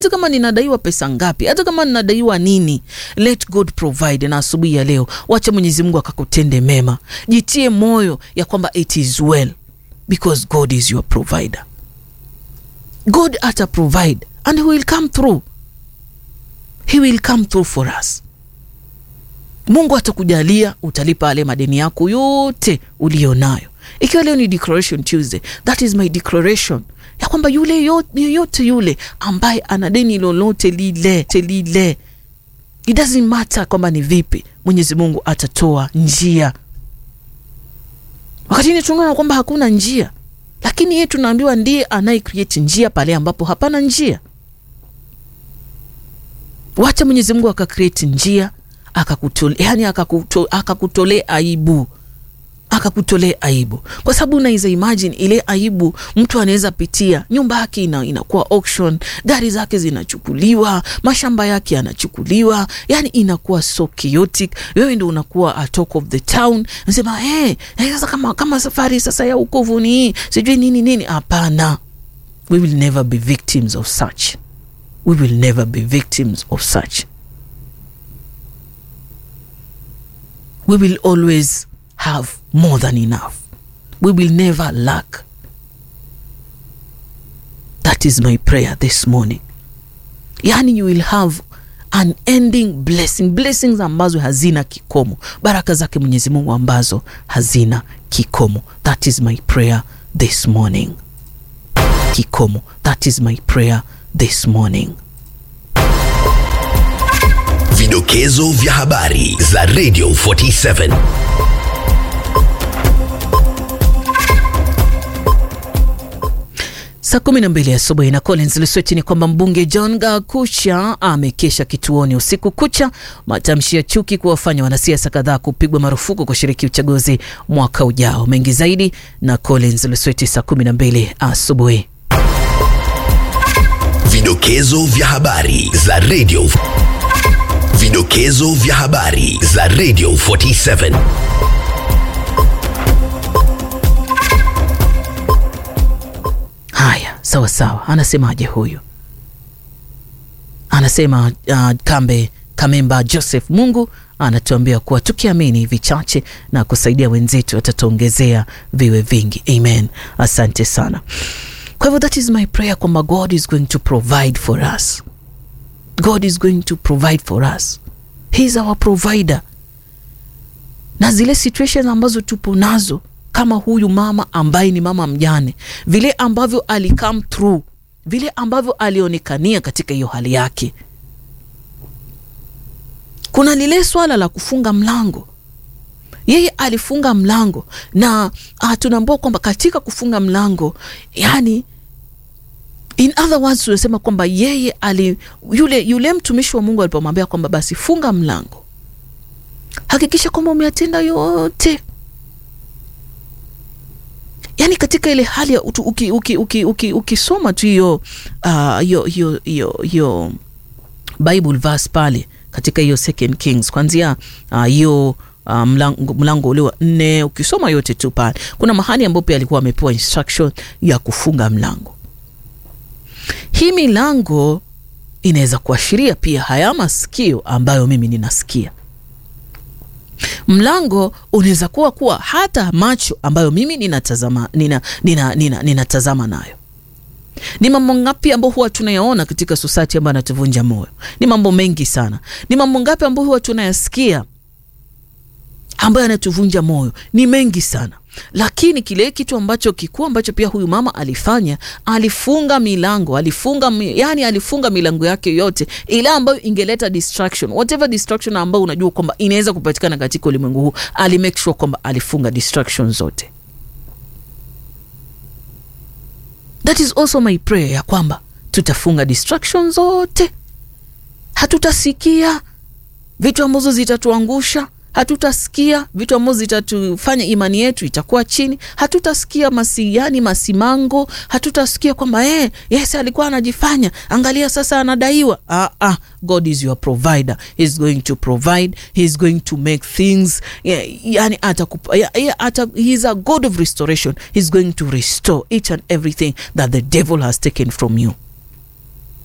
hata kama ninadaiwa pesa ngapi, hata kama ninadaiwa nini, let God provide. Na asubuhi ya leo, wacha Mwenyezi Mungu akakutende mema, jitie moyo ya kwamba it is well because God is your provider. God ata provide and he will come through, he will come through for us. Mungu atakujalia, utalipa yale madeni yako yote uliyo nayo. Ikiwa leo ni declaration Tuesday, that is my declaration ya kwamba yule yoyote yule ambaye ana deni lolote lile lile, it doesn't matter kwamba ni vipi, Mwenyezi Mungu atatoa njia. Wakati tunaona kwamba hakuna njia, lakini yeye tunaambiwa ndiye anaye create njia pale ambapo hapana njia. Wacha Mwenyezi Mungu aka create njia akakutolea, yani akakutolea aibu akakutolea aibu, kwa sababu unaweza imagine ile aibu mtu anaweza pitia. Nyumba yake ina, inakuwa auction, gari zake zinachukuliwa, mashamba yake yanachukuliwa, yani inakuwa so chaotic. Wewe ndio unakuwa a talk of the town, nasema hey, sasa kama, kama safari sasa ya ukovu ni hii sijui nini nini. Hapana, we will never be victims of such, we will never be victims of such, we will always have more than enough. We will never lack. That is my prayer this morning. Yani you will have unending blessing, blessings ambazo hazina kikomo, baraka zake Mwenyezi Mungu ambazo hazina kikomo. That is my prayer this morning. Kikomo. That is my prayer this morning. Vidokezo vya habari za Radio 47. Saa kumi na mbili asubuhi na Collins Lesweti ni kwamba mbunge John Gakucha amekesha kituoni usiku kucha, matamshi ya chuki kuwafanya wanasiasa kadhaa kupigwa marufuku kushiriki uchaguzi mwaka ujao. Mengi zaidi na Collins Lesweti saa kumi na mbili asubuhi. Vidokezo vya habari za Radio Vidokezo vya habari za Radio 47. Haya, sawa sawa. Anasemaje huyu? Anasema uh, Kambe Kamemba Joseph Mungu anatuambia kuwa tukiamini vichache na kusaidia wenzetu atatuongezea viwe vingi. Amen, asante sana. Kwa hivyo that is my prayer kwamba God is going to provide for us. God is going to provide for us. He is our provider. Na zile situations ambazo tupo nazo kama huyu mama ambaye ni mama mjane, vile ambavyo ali come through, vile ambavyo alionekania katika hiyo hali yake. Kuna lile swala la kufunga mlango, yeye alifunga mlango na tunaambua kwamba katika kufunga mlango, yani in other words, tunasema kwamba yeye ali yule, yule mtumishi wa Mungu alipomwambia kwamba basi funga mlango, hakikisha kwamba umeyatenda yote yani katika ile hali ya ukisoma uki, uki, uki, uki, uki tu hiyo hiyo hiyo Bible verse pale katika hiyo Second Kings kwanzia hiyo uh, uh, mlango, mlango ule wa nne ukisoma yote tu pale, kuna mahali ambapo pia alikuwa amepewa instruction ya kufunga mlango. Hii milango inaweza kuashiria pia haya masikio ambayo mimi ninasikia mlango unaweza kuwa kuwa hata macho ambayo mimi ninatazama nina, nina, nina, ninatazama nayo. Ni mambo ngapi ambayo huwa tunayaona katika society ambayo anatuvunja moyo? Ni mambo mengi sana. Ni mambo ngapi ambayo huwa tunayasikia ambayo anatuvunja moyo? Ni mengi sana, lakini kile kitu ambacho kikuu ambacho pia huyu mama alifanya, alifunga milango, alifunga yani, alifunga milango yake yote ile ambayo ingeleta distraction, whatever distraction ambayo unajua kwamba inaweza kupatikana katika ulimwengu huu, ali make sure kwamba alifunga distraction zote. That is also my prayer ya kwamba tutafunga distraction zote, hatutasikia vitu ambazo zitatuangusha hatutasikia vitu ambavyo zitatufanya imani yetu itakuwa chini. Hatutasikia masiani masimango, hatutasikia kwamba eh, yes alikuwa anajifanya, angalia sasa anadaiwa. Ah, ah, God is your provider, he is going to provide, he is going to make things yeah, yani atakupa, yeah, yeah, ata, he is a God of restoration, he is going to restore each and everything that the devil has taken from you.